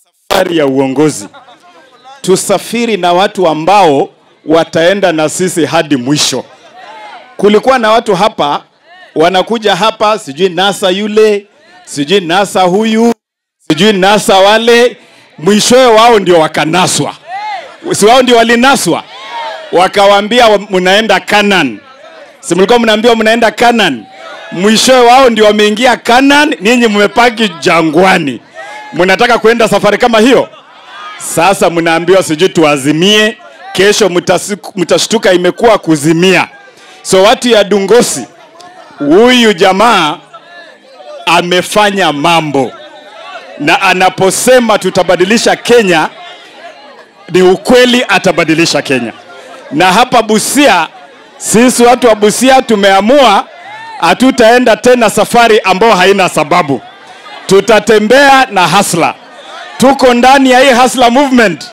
safari ya uongozi, tusafiri na watu ambao wataenda na sisi hadi mwisho. Kulikuwa na watu hapa wanakuja hapa, sijui nasa yule, sijui nasa huyu, sijui nasa wale, mwishowe wao ndio wakanaswa, si wao ndio walinaswa, wakawambia mnaenda Canaan. Si mlikuwa mnaambiwa mnaenda Canaan? Mwishowe wao ndio wameingia Canaan, ninyi mmepaki jangwani. Mnataka kwenda safari kama hiyo? Sasa mnaambiwa sijui tuazimie, kesho mtasiku- mtashtuka imekuwa kuzimia. So watu ya Dungosi, huyu jamaa amefanya mambo, na anaposema tutabadilisha Kenya, ni ukweli, atabadilisha Kenya. Na hapa Busia, sisi watu wa Busia tumeamua hatutaenda tena safari ambayo haina sababu, tutatembea na hasla. Tuko ndani ya hii hasla movement.